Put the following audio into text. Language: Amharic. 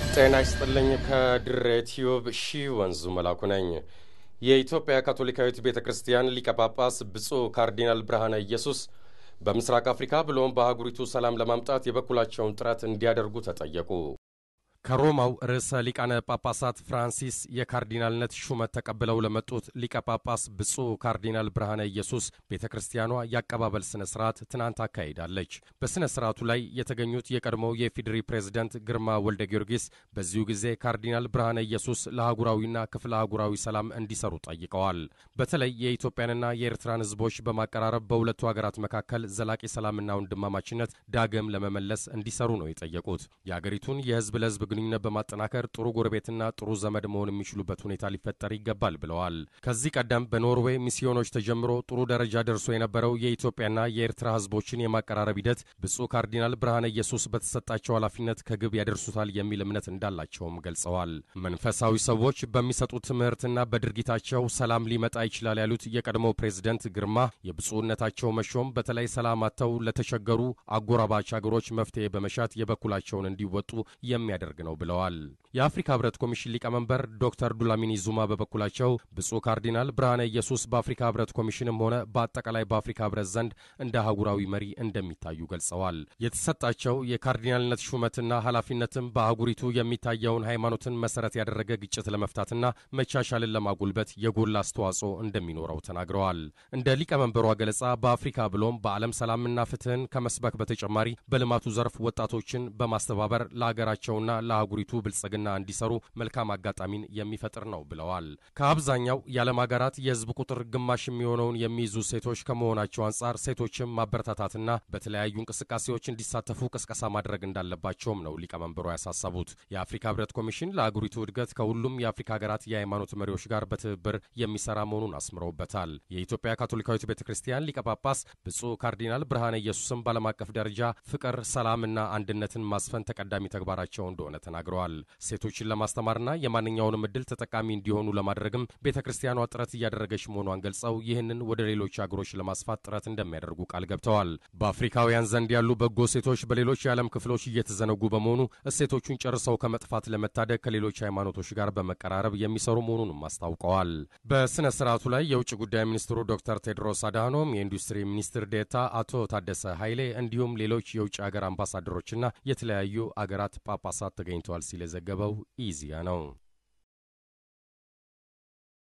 ጤና ይስጥልኝ። ከድሬ ቲዩብ ሺ ወንዙ መላኩ ነኝ። የኢትዮጵያ ካቶሊካዊት ቤተ ክርስቲያን ሊቀ ጳጳስ ብፁዕ ካርዲናል ብርሃነ ኢየሱስ በምስራቅ አፍሪካ ብሎም በአህጉሪቱ ሰላም ለማምጣት የበኩላቸውን ጥረት እንዲያደርጉ ተጠየቁ። ከሮማው ርዕሰ ሊቃነ ጳጳሳት ፍራንሲስ የካርዲናልነት ሹመት ተቀብለው ለመጡት ሊቀ ጳጳስ ብፁዕ ካርዲናል ብርሃነ ኢየሱስ ቤተ ክርስቲያኗ የአቀባበል ስነ ስርዓት ትናንት አካሂዳለች። በሥነ ስርዓቱ ላይ የተገኙት የቀድሞው የኢፌዴሪ ፕሬዝደንት ግርማ ወልደ ጊዮርጊስ በዚሁ ጊዜ ካርዲናል ብርሃነ ኢየሱስ ለአህጉራዊና ክፍለ አህጉራዊ ሰላም እንዲሰሩ ጠይቀዋል። በተለይ የኢትዮጵያንና የኤርትራን ሕዝቦች በማቀራረብ በሁለቱ ሀገራት መካከል ዘላቂ ሰላምና ወንድማማችነት ዳግም ለመመለስ እንዲሰሩ ነው የጠየቁት። የአገሪቱን የሕዝብ ለሕዝብ ግንኙነት በማጠናከር ጥሩ ጎረቤትና ጥሩ ዘመድ መሆን የሚችሉበት ሁኔታ ሊፈጠር ይገባል ብለዋል። ከዚህ ቀደም በኖርዌይ ሚስዮኖች ተጀምሮ ጥሩ ደረጃ ደርሶ የነበረው የኢትዮጵያና የኤርትራ ህዝቦችን የማቀራረብ ሂደት ብፁዕ ካርዲናል ብርሃነ ኢየሱስ በተሰጣቸው ኃላፊነት ከግብ ያደርሱታል የሚል እምነት እንዳላቸውም ገልጸዋል። መንፈሳዊ ሰዎች በሚሰጡት ትምህርትና በድርጊታቸው ሰላም ሊመጣ ይችላል ያሉት የቀድሞው ፕሬዝደንት ግርማ የብፁዕነታቸው መሾም በተለይ ሰላም አጥተው ለተቸገሩ አጎራባች አገሮች መፍትሄ በመሻት የበኩላቸውን እንዲወጡ የሚያደርግ ነው ብለዋል። የአፍሪካ ህብረት ኮሚሽን ሊቀመንበር ዶክተር ዱላሚኒ ዙማ በበኩላቸው ብፁዕ ካርዲናል ብርሃነ ኢየሱስ በአፍሪካ ህብረት ኮሚሽንም ሆነ በአጠቃላይ በአፍሪካ ህብረት ዘንድ እንደ አህጉራዊ መሪ እንደሚታዩ ገልጸዋል። የተሰጣቸው የካርዲናልነት ሹመትና ኃላፊነትም በአህጉሪቱ የሚታየውን ሃይማኖትን መሰረት ያደረገ ግጭት ለመፍታትና መቻቻልን ለማጎልበት የጎላ አስተዋጽኦ እንደሚኖረው ተናግረዋል። እንደ ሊቀመንበሯ ገለጻ በአፍሪካ ብሎም በዓለም ሰላምና ፍትህን ከመስበክ በተጨማሪ በልማቱ ዘርፍ ወጣቶችን በማስተባበር ለሀገራቸውና ለአህጉሪቱ ብልጽግና እንዲሰሩ መልካም አጋጣሚን የሚፈጥር ነው ብለዋል። ከአብዛኛው የዓለም ሀገራት የህዝብ ቁጥር ግማሽ የሚሆነውን የሚይዙ ሴቶች ከመሆናቸው አንጻር ሴቶችም ማበረታታትና በተለያዩ እንቅስቃሴዎች እንዲሳተፉ ቅስቀሳ ማድረግ እንዳለባቸውም ነው ሊቀመንበሩ ያሳሰቡት። የአፍሪካ ህብረት ኮሚሽን ለአህጉሪቱ እድገት ከሁሉም የአፍሪካ ሀገራት የሃይማኖት መሪዎች ጋር በትብብር የሚሰራ መሆኑን አስምረውበታል። የኢትዮጵያ ካቶሊካዊት ቤተ ክርስቲያን ሊቀ ጳጳስ ብፁዕ ካርዲናል ብርሃነ ኢየሱስም በዓለም አቀፍ ደረጃ ፍቅር፣ ሰላምና አንድነትን ማስፈን ተቀዳሚ ተግባራቸው እንደሆነ ተናግረዋል። ሴቶችን ለማስተማርና የማንኛውንም እድል ተጠቃሚ እንዲሆኑ ለማድረግም ቤተ ክርስቲያኗ ጥረት እያደረገች መሆኗን ገልጸው ይህንን ወደ ሌሎች አገሮች ለማስፋት ጥረት እንደሚያደርጉ ቃል ገብተዋል። በአፍሪካውያን ዘንድ ያሉ በጎ ሴቶች በሌሎች የዓለም ክፍሎች እየተዘነጉ በመሆኑ እሴቶቹን ጨርሰው ከመጥፋት ለመታደግ ከሌሎች ሃይማኖቶች ጋር በመቀራረብ የሚሰሩ መሆኑንም አስታውቀዋል። በሥነ ሥርዓቱ ላይ የውጭ ጉዳይ ሚኒስትሩ ዶክተር ቴድሮስ አድሃኖም፣ የኢንዱስትሪ ሚኒስትር ዴታ አቶ ታደሰ ኃይሌ እንዲሁም ሌሎች የውጭ አገር አምባሳደሮችና የተለያዩ አገራት ጳጳሳት ተገኝተዋል ሲል የዘገበው ኢዚያ ነው።